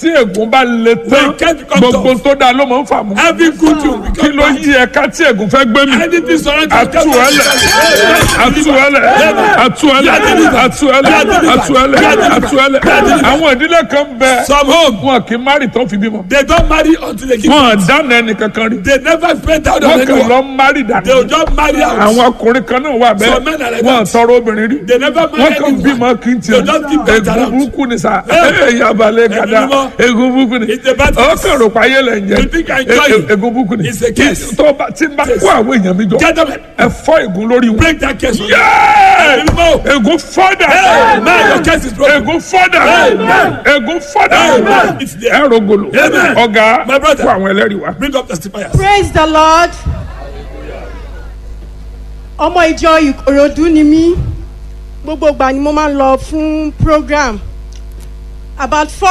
tí ègún bá le tán When can't become gbogbo tó dáa ló máa ń fà mú. Every good thing will kí become ló bad. yí ẹ̀ka tí ègún fẹ́ gbé mi. Anything surrounding atuẹlẹ atuẹlẹ atuẹlẹ atuẹlẹ atuẹlẹ atuẹlẹ àwọn ìdílé kan bẹ Some home, wọn kì í márì tán fi bímọ they don't marry until they give wọn birth. dáná ẹnì kankan rí They never spend out on wọn kàn anyone. lọ márì They will dànù just marry out. àwọn ọkùnrin kan náà wà Some men are bẹ́ẹ̀ like wọn that. tọrọ obìnrin rí They never wọn marry kàn anyone. bímọ kí n tiẹ̀ They just give birth egun around. burúkú ni sa Hey. yabalẹ gada Ẹ̀mí mímọ́. egun burúkú ni It's a bad ọ thing. kàn rò pa ayé lẹ ń jẹ You think I enjoy E- it? e- egun burúkú ni It's a curse. tó bá tí n bá kó àwọn èèyàn mi jọ Gentlemen, ẹ fọ́ ègún lórí wọn. break that case. Yay! Ẹ̀mí mímọ́. Egun fọ́dà. Amen. Your case is broken. Egun fọ́dà. Amen. Egun fọ́dà. Amen. It's there. Ẹ rògbòlò. Amen. Ọ̀gá My brother. fún àwọn ẹlẹ́rìí wa. Bring up testifiers. praise the lord ọmọ ìjọ ìkòròdú ni mí gbogbo ìgbà ni mo máa ń lọ fún program about four